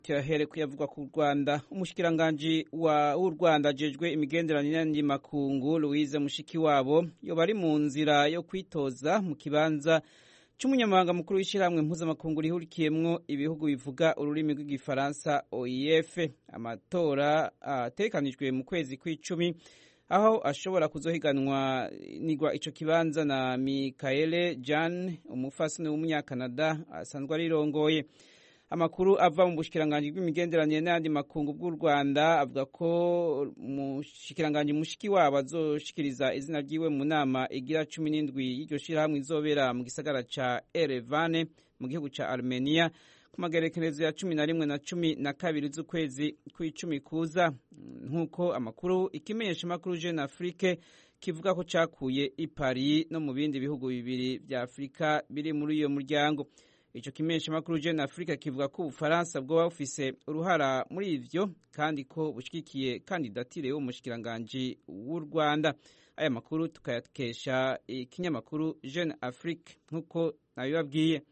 turahere kuyavugwa ku rwanda umushikiranganji w'u rwanda ajejwe imigenderanire n'andi makungu louise mushikiwabo yoba ari mu nzira yo kwitoza mu kibanza c'umunyamabanga mukuru w'ishyirahamwe mpuzamakungu rihurikiyemwo ibihugu bivuga ururimi rw'igifaransa oef amatora ategekanijwe mu kwezi kw'icumi aho ashobora kuzohiganwa nigwa ico kibanza na mikaele jan umufasoni w'umunyakanada asanzwe arirongoye amakuru ava mu bushikiranganji bw'imigenderanire n'ayandi makungu bw'u rwanda avuga ko umushikiranganji mushiki wabo azoshikiriza izina ryiwe mu nama igira cumi n'indwi y'iryo shirahamwe izobera mu gisagara ca erevane mu gihugu ca armenia ku magerekerezo ya cumi na rimwe na cumi na kabiri z'ukwezi kw'icumi kuza nk'uko amakuru ikimenyesha makuru jeune afrique kivuga ko cakuye i paris no mu bindi bihugu bibiri vya afurika biri muri uyo muryango ico kimenyesha makuru jeune afrique kivuga ko ubufaransa bwoba bufise uruhara muri ivyo kandi ko bushigikiye kandidatire y'umushikiranganji w'u rwanda aya makuru tukayakesha ikinyamakuru jeune afrique nk'uko nabibabwiye